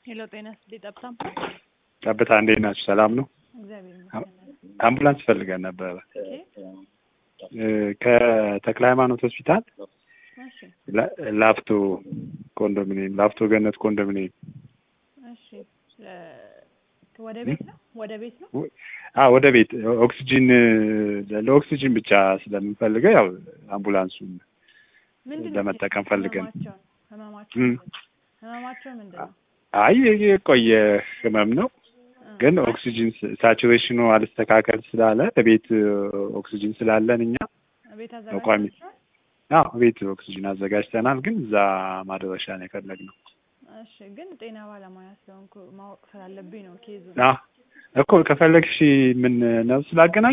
ሄሎ ጤና ይስጥልኝ ጠብታም ጠብታ እንዴት ናችሁ? ሰላም ነው? እግዚአብሔር ይመስገን። አምቡላንስ ፈልገን ነበረ ኦኬ እ ከተክለ ሃይማኖት ሆስፒታል እሺ ላ- ላፍቶ ኮንዶሚኒየም ላፍቶ ገነት ኮንዶሚኒየም እሺ እ ወደ ቤት ነው ወደ ቤት ነው አ ወደ ቤት ኦክሲጂን ለኦክሲጂን ብቻ ስለምንፈልገው ያው አምቡላንሱን ምንድን ነው ለመጠቀም ፈልገን ህመማቸው ህመማቸው እም። ምንድን ነው? ህመማቸው ምንድን ነው? አይ የቆየ ህመም ነው እ ግን ኦክሲጂን ሳቹሬሽኑ አልስተካከል ስላለ ቤት ኦክሲጂን ስላለን እኛ ቤት ቋሚ አዘጋጅታችኋል? አዎ ቤት ኦክሲጂን አዘጋጅተናል ግን እዛ ማድረሻ ነው የፈለግነው እሺ ግን ጤና ባለሙያ ስለሆንኩ ማወቅ ስላለብኝ ነው ኬዙ አ እኮ ከፈለግሽ ምን ነው ስላገናኝ